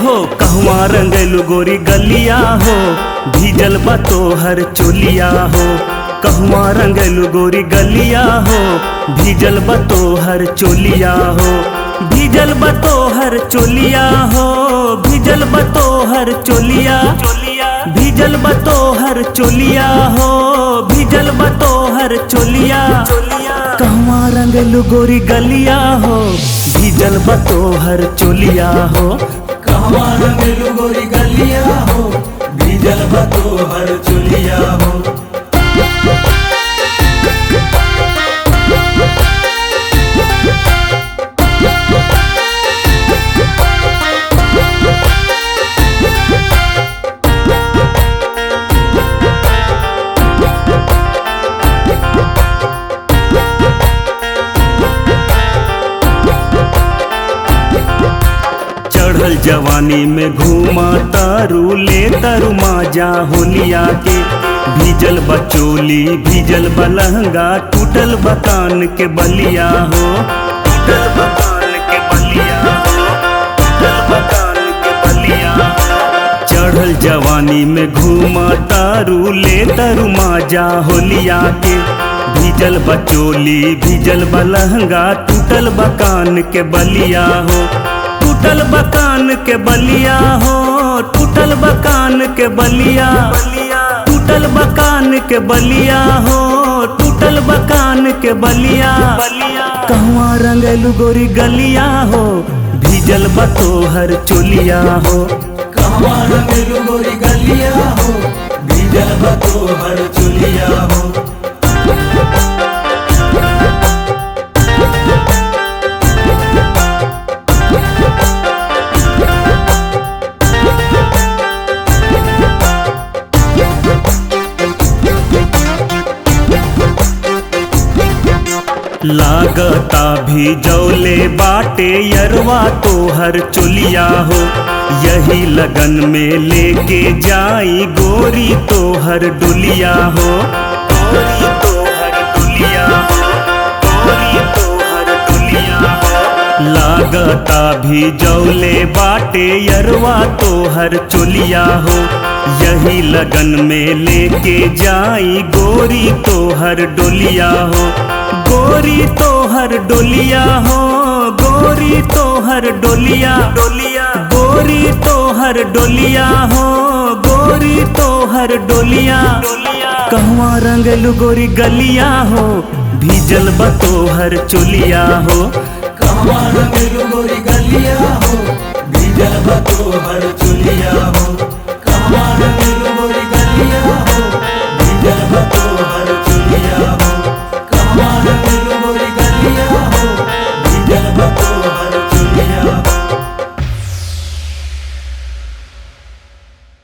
हो कहवा रंगलू गोरी गलिया हो भीजल बा तोहर चोलिया हो कहवा रंगलू गोरी गलिया हो भीजल बा तोहर चोलिया हो भीजल बा तोहर चोलिया हो भीजल बा तोहर चोलिया भीजल बा तोहर चोलिया हो भीजल बा तोहर चोलिया कहवा रंगलू गोरी गलिया हो भीजल बा तोहर चोलिया हो कहवा रंगलू गोरी गलिया हो भीजल बा तोहर चुलिया हो चढ़ल जवानी में घूमा तारू ले तारू माजा होलिया के भीजल बचोली भीजल बलहंगा टूटल बकान के बलिया हो टूटल बकान के बलिया हो टूटल बकान के बलिया हो। चढ़ल जवानी में घूमा तारू ले तारू माजा होलिया के भीजल बचोली भीजल बलहंगा टूटल बकान के बलिया हो टूटल बकान के बलिया हो टूटल बकान के बलिया टूटल बकान के बलिया हो टूटल बकान के बलिया कहवा रंगलू गोरी गलिया हो भीजल बतोहर चोलिया हो कहवा रंगलू गोरी गलिया हो भीजल बा तोहर चुलिया हो लागता भी जौले बाटे यरवा तोहर चोलिया हो यही लगन में लेके जाई गोरी तोहर डोलिया हो गोरी तोहर डोलिया हो गोरी तोहर डोलिया हो लागता भी जौले बाटे यरवा तोहर चोलिया हो यही लगन में लेके जाई गोरी तोहर डोलिया हो गोरी तोहर डोलिया हो गोरी तोहर डोलिया डोलिया गोरी तोहर डोलिया हो गोरी तोहर डोलिया कहवा रंगलू गोरी गलिया हो भीजल बतोहर चोलिया हो कहवा रंगलू गोरी गलिया हो भीजल बा तोहर